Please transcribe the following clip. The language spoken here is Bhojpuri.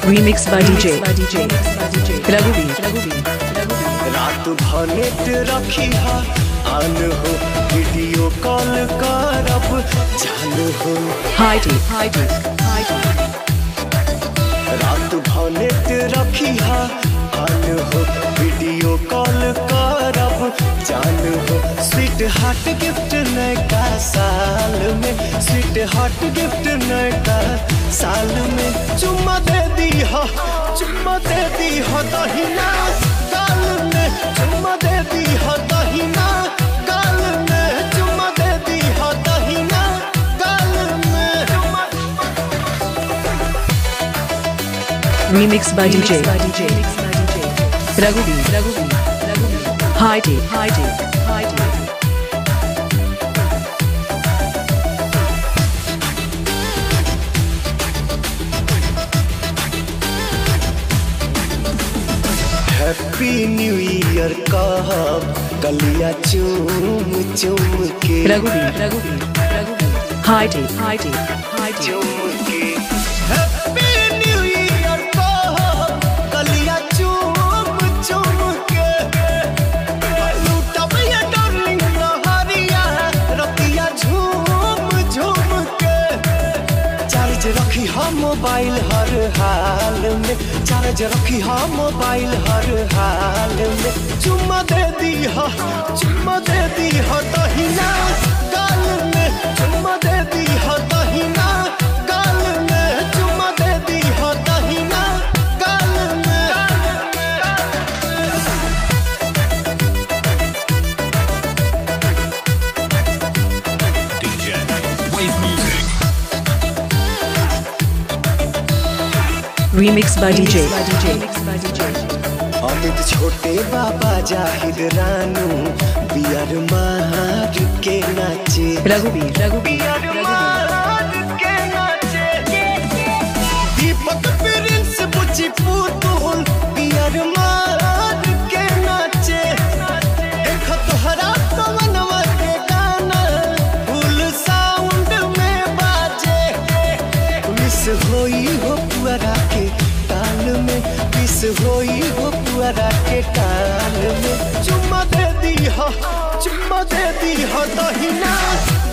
Remix by DJ. Raghuveer. रात भनेट रखी हा आन हो वीडियो कॉल करब जान हो High tea. High tea. High tea. रात भनेट रखी हा आन हो वीडियो कॉल करब जान हो स्वीट हार्ट गिफ्ट नयका साल में स्वीट हार्ट गिफ्ट नयका साल में चुम्मा दे दी हो चुम्मा दे दी हो दहिना गाल में चुम्मा दे दी हो दहिना गाल में चुम्मा दे दी हो दहिना गाल में चुम्मा Remix by DJ. Raghuveer. High tea. High tea. High tea. Happy new year कब गलिया चूम चूम के Raghuveer. High tea. High tea. High tea. चूम के हैप्पी न्यू ईयर कब गलिया चूम चूम के लूटब ये डार्लिंग लहरिया रतिया झूम झूम के चार्ज रखी हम मोबाइल हर हाल में चार्ज रखी हम मोबाइल हर हाल में चुम्मा दे दी हो चुम्मा दे दी हो दहिना गाल में चुम्मा दे दी हो दहिना गाल में चुम्मा दे दी हो दहिना गाल में Remix by DJ. अमित छोटे बाबा जाहिद रानू बियर मार के नाचे Raghuveer. बियर मार के नाचे दीपक प्रिंस बुची पुतुल बियर मार के नाचे देख तोहरा कवनवा के गाना फुल साउंड में बाजे मिस होई हो पुअरा के ताल में मिस होई हो पुअरा के ताल में चुम्मा दे दी हो चुम्मा दे दी हो दहिना